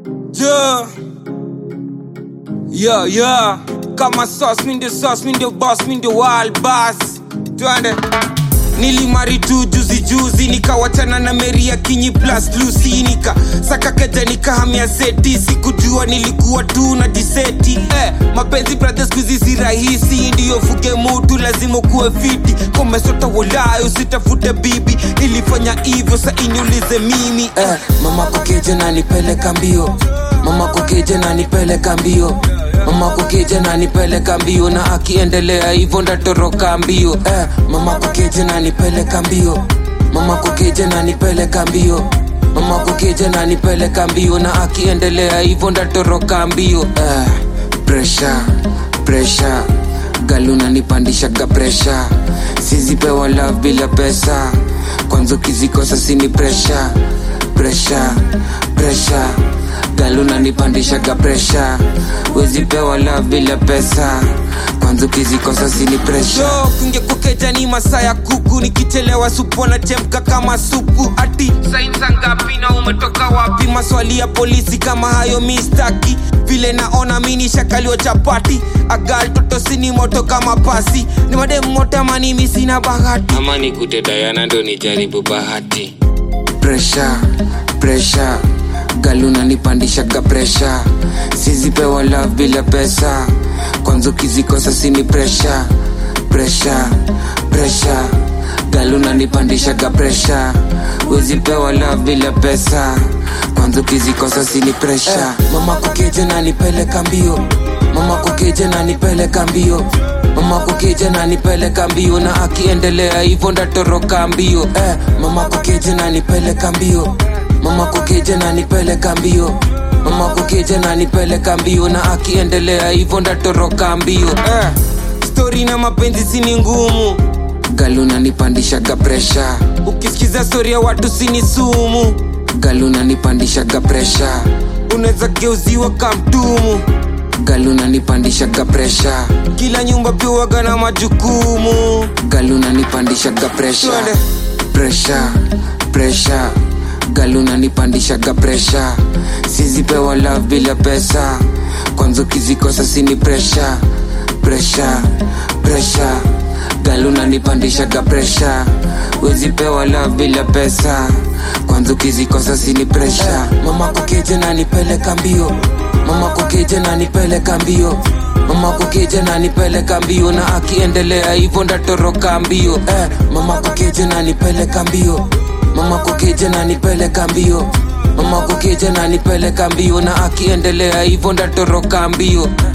Yeah. Yeah, yeah. Kama sauce, mi ndio sauce, mi ndio boss, mi ndio wild boss. Twende. Nilimari tu juzi juzi nikawachana na Mary ya Kinyi plus Lucy nika saka keja nikahamia seti sikujua nilikuwa tu na diseti eh, mapenzi brothers kuzi si rahisi ndiyo fuge mutu lazima kuwe fiti komesota wolayo usitafute bibi nilifanya hivyo sa iniulize mimi eh, mama kukeje na nipeleka mbio mama kukeje na nipeleka mbio mama kukeje na nipeleka mbio na akiendelea hivyo ndatoroka mbio eh, mama kukeje na nipeleka mbio mama kukeje na nipeleka mbio mama kukeje na nipeleka mbio na akiendelea hivyo ndatoroka mbio eh, pressure pressure galuna nipandishaga presha sizipewa love bila pesa kwanza ukizikosa sini presha presha presha galuna nipandishaga presha wezipewa love bila pesa kwanza ukizikosa sini presha Yo, kungekukeja ni masaa ya kuku nikichelewa supu nachemka kama supu ati sainza ngapi na umetoka wapi maswali ya polisi kama hayo mistaki vile naona mini shakalio chapati agal toto sini moto kama pasi ni mademu moto ama mimi sina bahati ama nikute dayana ndo nijaribu bahati presha presha galuna nipandishaga presha sizipewa love bila pesa kwanza ukizikosa sini presha presha presha galuna nipandishaga presha wezipewa love bila pesa kwanza ukizikosa sini presha eh, mama kukeje na nipeleka mbio mama kukeje na nipeleka mbio mama kukeje na nipeleka mbio na akiendelea hivyo ndatoroka mbio eh, mama kukeje na nipeleka mbio mama kukeje na nipeleka mbio mama kukeje na nipeleka mbio na akiendelea hivyo ndatoroka mbio eh, stori na mapenzi sini ngumu galuna nipandishaga presha ukisikiza stori ya watu sini sumu galuna nipandishaga presha unaweza geuziwa kamtumu galuna nipandishaga presha kila nyumba piwaga na majukumu galuna nipandishaga presha Twende. presha presha galuna nipandishaga presha sizipewa love bila pesa kwanza ukizikosa sini presha presha presha galuna nipandishaga presha wezipewa love bila pesa kwanza ukizikosa sini presha mama kukeje na nipeleka mbio mama kukeje na nipeleka mbio mama kukeje na nipeleka mbio na akiendelea hivyo ndatoroka mbio eh, mama kukeje na nipeleka mbio mama kukeje na nipeleka mbio mama kukeje na nipeleka mbio na akiendelea hivyo ndatoroka mbio